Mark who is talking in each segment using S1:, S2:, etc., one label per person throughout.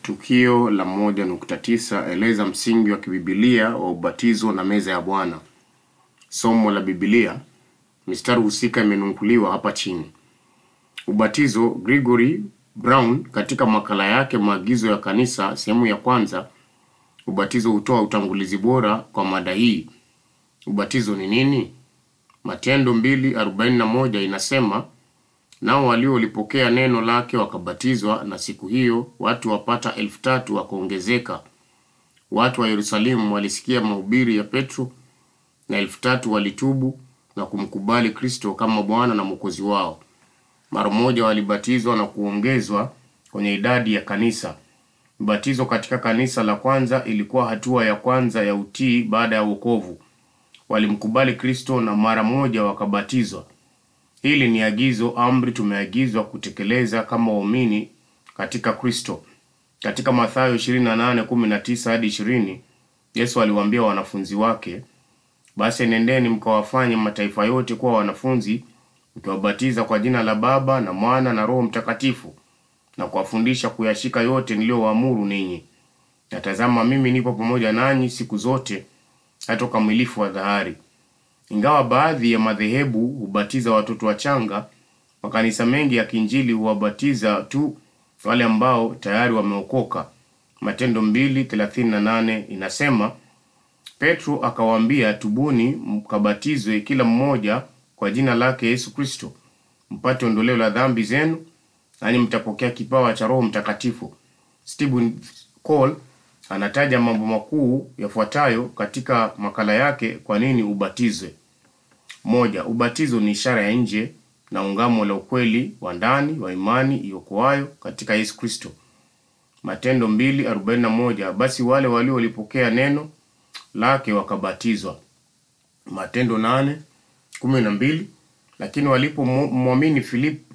S1: Tukio la moja nukta tisa eleza msingi wa kibibilia wa ubatizo na meza ya Bwana. Somo la Biblia, mistari husika imenukuliwa hapa chini. Ubatizo, Gregory Brown katika makala yake maagizo ya kanisa sehemu ya kwanza, ubatizo hutoa utangulizi bora kwa mada hii. Ubatizo ni nini? Matendo mbili arobaini na moja inasema nao waliolipokea neno lake wakabatizwa, na siku hiyo watu wapata elfu tatu wakaongezeka. Watu wa Yerusalemu walisikia mahubiri ya Petro, na elfu tatu walitubu na kumkubali Kristo kama Bwana na Mwokozi wao. Mara moja walibatizwa na kuongezwa kwenye idadi ya kanisa. Ubatizo katika kanisa la kwanza ilikuwa hatua ya kwanza ya utii baada ya wokovu. Walimkubali Kristo na mara moja wakabatizwa. Hili ni agizo, amri tumeagizwa kutekeleza kama waumini katika Kristo. Katika Mathayo 28:19 hadi 20, Yesu aliwaambia wanafunzi wake, basi nendeni mkawafanye mataifa yote kuwa wanafunzi, mkiwabatiza kwa jina la Baba na Mwana na Roho Mtakatifu, na kuwafundisha kuyashika yote niliyowaamuru ninyi. Na tazama, mimi nipo pamoja nanyi siku zote hata ukamilifu wa dhahari. Ingawa baadhi ya madhehebu hubatiza watoto wachanga, makanisa mengi ya Kiinjili huwabatiza tu wale ambao tayari wameokoka. Matendo 2:38 inasema, Petro akawaambia, tubuni mkabatizwe kila mmoja kwa jina lake Yesu Kristo mpate ondoleo la dhambi zenu, nanyi mtapokea kipawa cha Roho Mtakatifu. Stephen Cole anataja mambo makuu yafuatayo katika makala yake, kwa nini ubatizwe. Moja, ubatizo ni ishara ya nje na ungamo la ukweli wa ndani wa imani iokoayo katika Yesu Kristo. Matendo 2:41 basi wale waliolipokea neno lake wakabatizwa. Matendo 8:12 lakini walipomwamini Filipo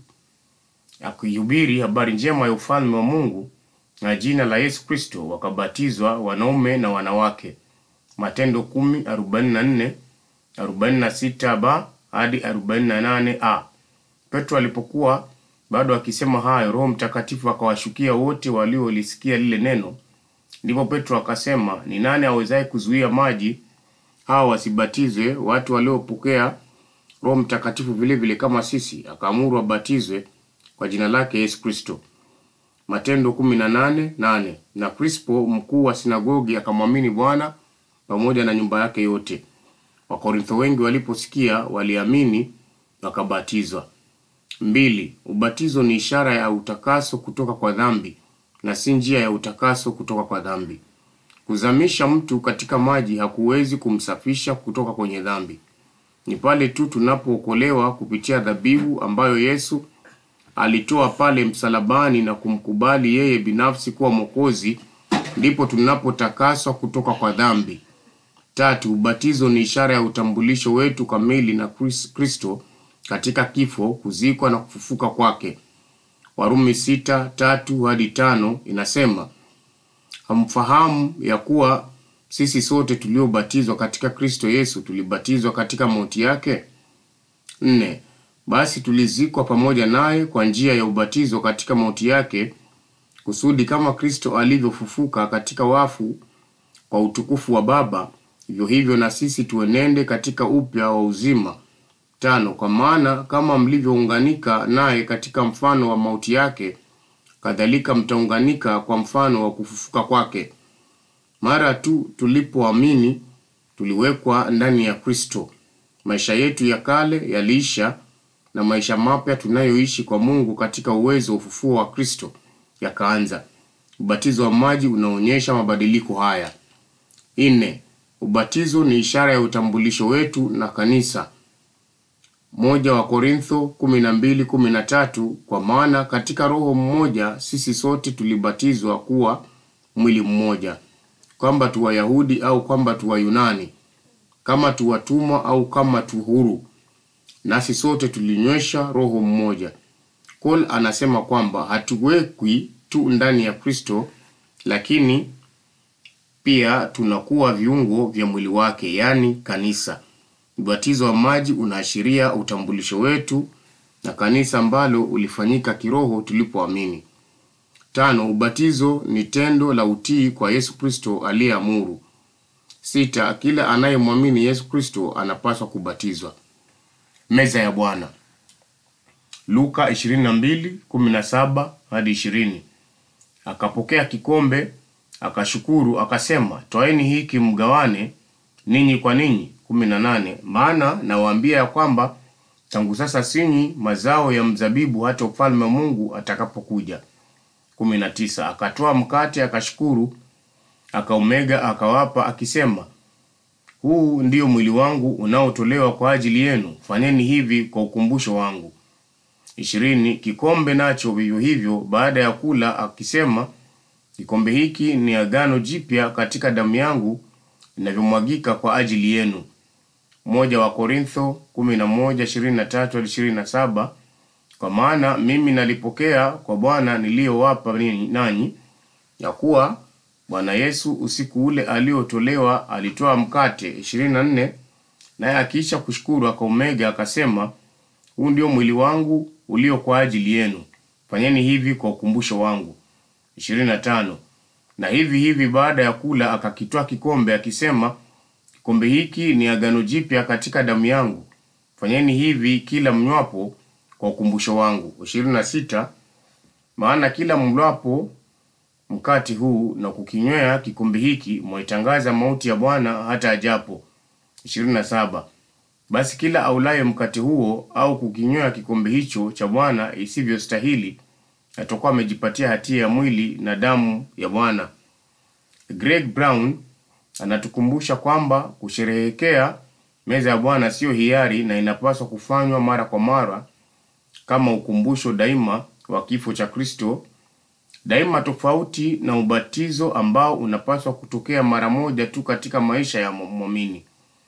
S1: akihubiri habari njema ya ufalme wa Mungu na jina la Yesu Kristo wakabatizwa wanaume na wanawake. Matendo 10:44 46 ba hadi 48 a. Petro alipokuwa bado akisema hayo, Roho Mtakatifu akawashukia wote waliolisikia lile neno. Ndipo Petro akasema, ni nani awezaye kuzuia maji hawa wasibatizwe, watu waliopokea Roho Mtakatifu vile vile kama sisi? Akaamuru wabatizwe kwa jina lake Yesu Kristo. Matendo 18:8 na Krispo mkuu wa sinagogi akamwamini Bwana pamoja na nyumba yake yote. Wakorintho wengi waliposikia waliamini wakabatizwa. Mbili, ubatizo ni ishara ya utakaso kutoka kwa dhambi na si njia ya utakaso kutoka kwa dhambi. Kuzamisha mtu katika maji hakuwezi kumsafisha kutoka kwenye dhambi. Ni pale tu tunapookolewa kupitia dhabihu ambayo Yesu alitoa pale msalabani na kumkubali yeye binafsi kuwa Mwokozi, ndipo tunapotakaswa kutoka kwa dhambi. Tatu, ubatizo ni ishara ya utambulisho wetu kamili na Kristo katika kifo, kuzikwa na kufufuka kwake. Warumi sita tatu hadi tano inasema, hamfahamu ya kuwa sisi sote tuliobatizwa katika Kristo Yesu tulibatizwa katika mauti yake? Nne, basi tulizikwa pamoja naye kwa njia ya ubatizo katika mauti yake, kusudi kama Kristo alivyofufuka katika wafu kwa utukufu wa Baba, hivyo hivyo na sisi tuenende katika upya wa uzima. Tano, kwa maana kama mlivyounganika naye katika mfano wa mauti yake, kadhalika mtaunganika kwa mfano wa kufufuka kwake. Mara tu tulipoamini, tuliwekwa ndani ya Kristo. Maisha yetu ya kale yaliisha na maisha mapya tunayoishi kwa Mungu katika uwezo wa ufufuo wa Kristo yakaanza. Ubatizo wa maji unaonyesha mabadiliko haya. Nne, ubatizo ni ishara ya utambulisho wetu na kanisa. Moja wa Korintho 12:13 kwa maana katika Roho mmoja sisi sote tulibatizwa kuwa mwili mmoja, kwamba tu Wayahudi au kwamba tu Wayunani, kama tu watumwa au kama tu huru, nasi sote tulinywesha roho mmoja. Cole anasema kwamba hatuwekwi tu ndani ya Kristo, lakini pia tunakuwa viungo vya mwili wake, yaani kanisa. Ubatizo wa maji unaashiria utambulisho wetu na kanisa ambalo ulifanyika kiroho tulipoamini. Tano, ubatizo ni tendo la utii kwa Yesu Kristo aliyeamuru. Sita, kila anayemwamini Yesu Kristo anapaswa kubatizwa. Meza ya Bwana. Luka 22:17 hadi 20. Akapokea kikombe, akashukuru, akasema, twaeni hiki mgawane ninyi kwa ninyi. 18. Maana nawaambia ya kwamba tangu sasa sinywi mazao ya mzabibu hata ufalme wa Mungu atakapokuja. 19. Akatoa mkate, akashukuru, akaumega, akawapa, akisema, huu ndio mwili wangu unaotolewa kwa ajili yenu, fanyeni hivi kwa ukumbusho wangu. ishirini. Kikombe nacho vivyo hivyo baada ya kula, akisema, kikombe hiki ni agano jipya katika damu yangu inavyomwagika kwa ajili yenu. Moja wa Korintho 11:23-27 Kwa maana mimi nalipokea kwa Bwana niliyowapa ninyi nanyi, ya kuwa Bwana Yesu usiku ule aliotolewa alitoa mkate. 24 Naye akiisha kushukuru akaumega, akasema, huu ndio mwili wangu ulio kwa ajili yenu, fanyeni hivi kwa ukumbusho wangu. 25 Na hivi hivi baada ya kula akakitwaa kikombe, akisema, kikombe hiki ni agano jipya katika damu yangu, fanyeni hivi kila mnywapo kwa ukumbusho wangu. 26 Maana kila mlapo mkate huu na kukinywea kikombe hiki mwaitangaza mauti ya Bwana hata ajapo. 27 Basi kila aulaye mkate huo au kukinywea kikombe hicho cha Bwana isivyostahili atakuwa amejipatia hatia ya mwili na damu ya Bwana. Greg Brown anatukumbusha kwamba kusherehekea meza ya Bwana siyo hiari na inapaswa kufanywa mara kwa mara kama ukumbusho daima wa kifo cha Kristo, daima tofauti na ubatizo ambao unapaswa kutokea mara moja tu katika maisha ya mwamini.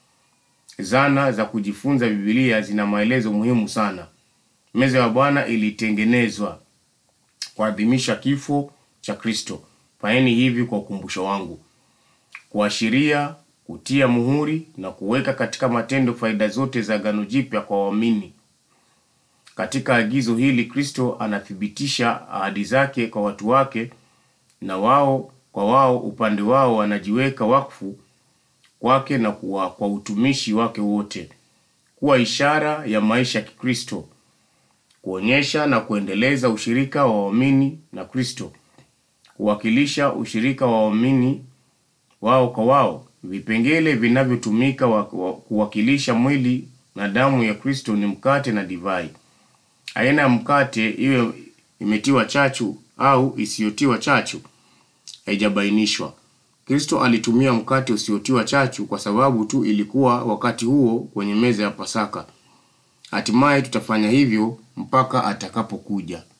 S1: Zana za kujifunza Biblia zina maelezo muhimu sana. Meza ya Bwana ilitengenezwa kuadhimisha kifo cha Kristo. Fanyeni hivi kwa ukumbusho wangu. Kuashiria, kutia muhuri na kuweka katika matendo faida zote za Agano Jipya kwa waamini. Katika agizo hili Kristo anathibitisha ahadi zake kwa watu wake, na wao kwa wao upande wao wanajiweka wakfu kwake na kuwa, kwa utumishi wake wote, kuwa ishara ya maisha ya Kikristo, kuonyesha na kuendeleza ushirika wa waamini na Kristo, kuwakilisha ushirika wa waamini wao kwa wao. Vipengele vinavyotumika wa- wa- kuwakilisha mwili na damu ya Kristo ni mkate na divai. Aina ya mkate iwe imetiwa chachu au isiyotiwa chachu haijabainishwa. Kristo alitumia mkate usiotiwa chachu kwa sababu tu ilikuwa wakati huo kwenye meza ya Pasaka. Hatimaye tutafanya hivyo mpaka atakapokuja.